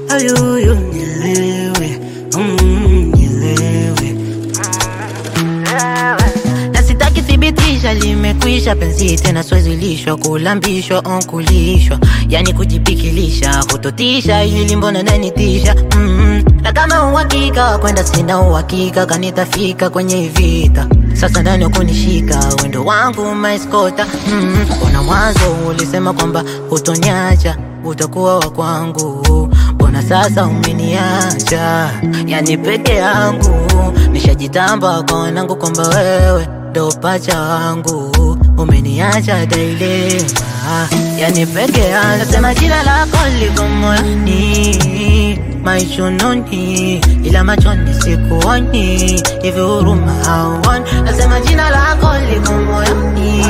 ayuyu nilewe mm, nilewe na sitaki thibitisha limekwisha penzi tena swezi lishwa kulambishwa onkulishwa yani kujipikilisha kutotisha ili mbona nanitisha mm na kama uhakika kwenda sina uhakika kanitafika kwenye vita sasa ndani ya kunishika wendo wangu maiskota mm mbona mwanzo ulisema kwamba utonyacha utakuwa wa kwangu mbona sasa umeniacha yani peke yangu nishajitamba kwa wanangu kwamba wewe ndo pacha wangu umeniacha dailema yani peke yangu nasema jina lako liko moyoni maichununi ila machoni sikuoni hivi huruma hauoni nasema jina lako liko moyoni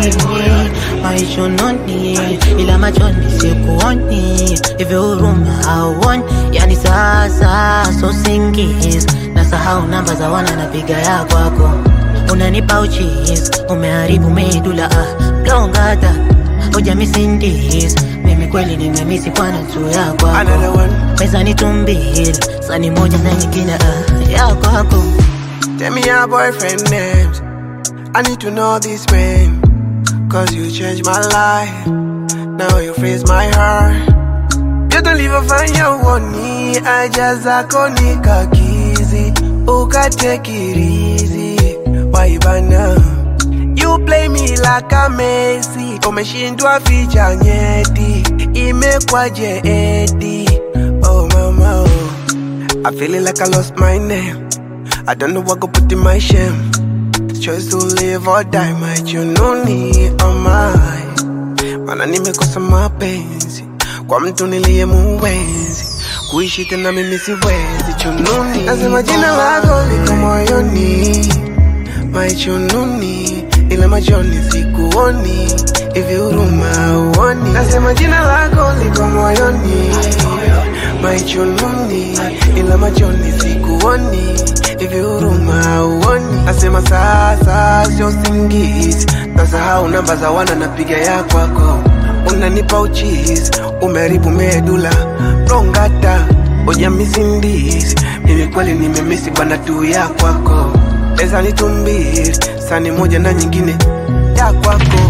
maichununi ila machoni sikuoni hivi huruma hauoni yani sasa so singis nasahau namba za wana napiga ya kwako unanipa uchis umeharibu medula ah, blongata ujamisindis mimi kweli nimemisi kwana tu ya kwako Another one. meza ni tumbili sani moja na nyingine ah, ya kwako Tell me your boyfriend names. I need to know this man. Cause you changed my life. Now you freeze my heart. You don't leave a fine your one I just a konika kizi. Uka take it easy. Why bana? You play me like a Messi. Umeshindwa ficha nyeti. Imekwaje edi. Oh mama. Oh. I feeling like I lost my name. I don't know what go put in my shame. Choice to live or die, my jununi oh my. Mana nimekosa mapenzi kwa mtu niliye muwezi kuishi tena mimi siwezi chununi. Nasema jina lako liko moyoni, my chununi, ila machoni sikuoni, hivi huruma uoni. Nasema jina lako liko moyoni, my chununi, ila machoni sikuoni, hivi huruma uoni. Nasema sasa sio singizi, nasahau namba za wana napiga ya kwako unanipa uchizi, umeharibu medula rongata ujamisindisi mimi kweli nimemisi bwana tu ya kwako eza ni tumbili sani moja na nyingine ya kwako